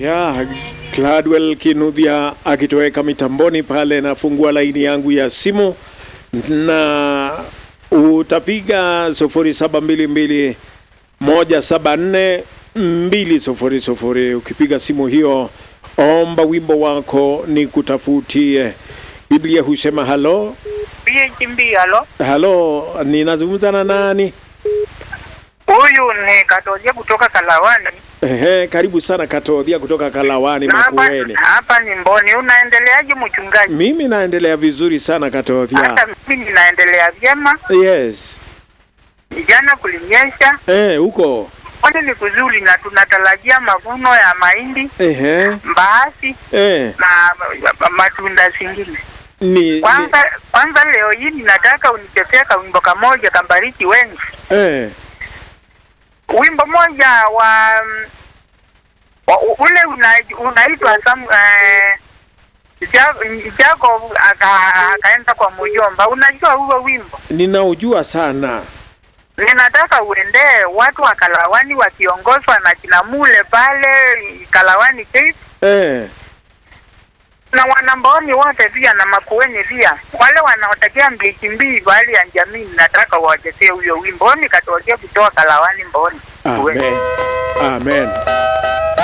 ya Gladwell Kinuthia akitoweka mitamboni pale, nafungua laini yangu ya simu na utapiga sufuri saba mbili mbili moja saba nne mbili sufuri sufuri. Ukipiga simu hiyo, omba wimbo wako ni kutafutie. Biblia husema halo BHB, halo. halo, ninazungumza na nani? Huyu ni Katoje kutoka Kalawani. Ehe, karibu sana Katodhia kutoka Kalawani Na hapa, Makueni. hapa ni Mboni. Unaendeleaje mchungaji? Mimi naendelea vizuri sana Hata Katodhia. mimi ninaendelea vyema. Yes. Jana kulinyesha, Eh, huko. kwani ni kuzuri na tunatarajia mavuno ya mahindi, Ehe. mbaazi Eh, na ma- matunda zingine. ni, ni Kwanza kwanza leo hii ninataka unichezee kawimbo kamoja kambariki wengi. eh, Wimbo moja wa, mm, wa u- ule una- unaitwa Sam eh, Ja- Jacob aka- akaenda kwa mjomba. Unajua huo wimbo? ninaujua sana. Ninataka uendee watu wa Kalawani wakiongozwa na kina Mule pale Kalawani Cape Eh, na wanamboni wote pia na Makueni pia, wale wanaotakia mbiki mbii bali ya jamii, nataka wachezee huyo wimbo. Nikatokea kutoa Kalawani Mboni. amen. Amen.